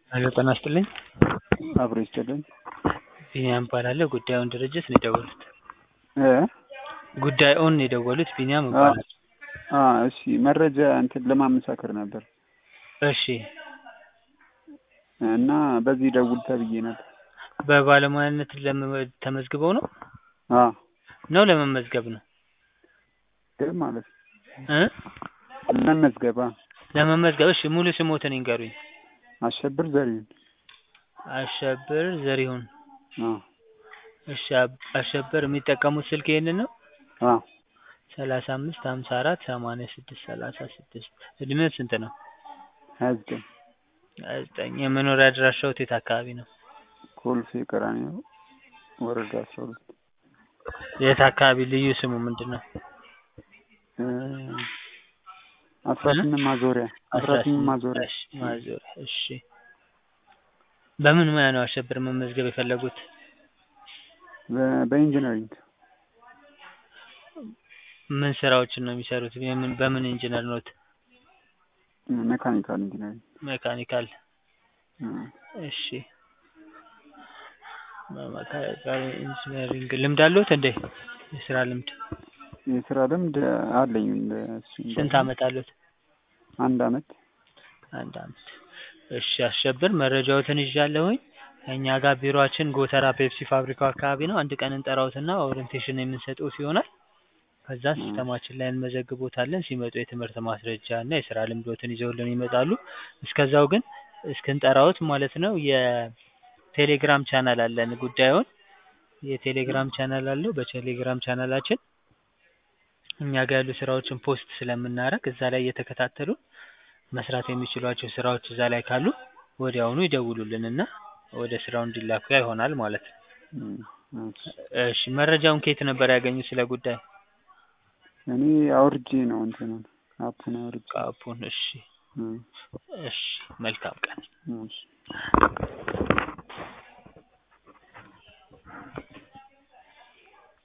ሄሎ ጤና ይስጥልኝ። አብሮ ይስጥልኝ። ቢኒያም እባላለሁ። ጉዳዩን ድርጅት ነው የደወሉት? እ ጉዳዩን ነው የደወሉት? ቢኒያም እባላለሁ። አ እሺ መረጃ እንትን ለማመሳከር ነበር እሺ እና በዚህ ደውል ተብዬ ነበር። በባለሙያነት ለመ- ተመዝግበው ነው አ ነው ለመመዝገብ ነው ግን ማለት እ ለመመዝገባ ለመመዝገብ። እሺ ሙሉ ስሞትን ይንገሩኝ። አሸብር ዘሪሁን። አሸብር ዘሪሁን። አ እሺ አብ- አሸብር የሚጠቀሙት ስልክ ይሄንን ነው? አ ሰላሳ አምስት ሀምሳ አራት ሰማንያ ስድስት ሰላሳ ስድስት እድሜው ስንት ነው? ሀያ ዘጠኝ ሀያ ዘጠኝ የመኖሪያ አድራሻዎት የት አካባቢ ነው? ኮልፌ ቀራኒዮ ወረዳ አስራ ሁለት የት አካባቢ ልዩ ስሙ ምንድን ነው? እ አስራ ስምንት ማዞሪያ አስራ ስምንት ማዞሪያ እሺ ማዞሪያ እሺ በምን ሙያ ነው አሸብር መመዝገብ የፈለጉት? በ- በኢንጂነሪንግ ምን ስራዎችን ነው የሚሰሩት? የምን በምን ኢንጂነር ኖት? ሜካኒካል ኢንጂነሪንግ ሜካኒካል እ እሺ በሜካኒካል ኢንጂነሪንግ ልምድ አለዎት እንዴ? የስራ ልምድ የስራ ልምድ አለኝ እንደ እሱ እንደ- ስንት አመት አለዎት? አንድ አመት አንድ አመት። እሺ አሸብር መረጃዎትን ይዣለሁኝ። እኛ ጋር ቢሮአችን ጎተራ ፔፕሲ ፋብሪካው አካባቢ ነው። አንድ ቀን እንጠራዎትና ኦሪንቴሽን የምንሰጥዎት ይሆናል። ከዛ ሲስተማችን ላይ እንመዘግቦታለን። ሲመጡ የትምህርት ማስረጃ እና የስራ ልምዶትን ይዘውልን ይመጣሉ። እስከዛው ግን እስክንጠራዎት ማለት ነው የቴሌግራም ቻናል አለን። ጉዳዩን የቴሌግራም ቻናል አለው። በቴሌግራም ቻናላችን እኛ ጋር ያሉ ስራዎችን ፖስት ስለምናደርግ እዛ ላይ እየተከታተሉ መስራት የሚችሏቸው ስራዎች እዛ ላይ ካሉ ወዲያውኑ ይደውሉልንና ወደ ስራው እንዲላኩ ይሆናል ማለት ነው። እ እሺ እሺ መረጃውን ከየት ነበር ያገኙት ስለ ጉዳይ? እኔ አውርጄ ነው እንትኑን አፑን አውርጄ ካፑን። እሺ እ እሺ መልካም ቀን። እሺ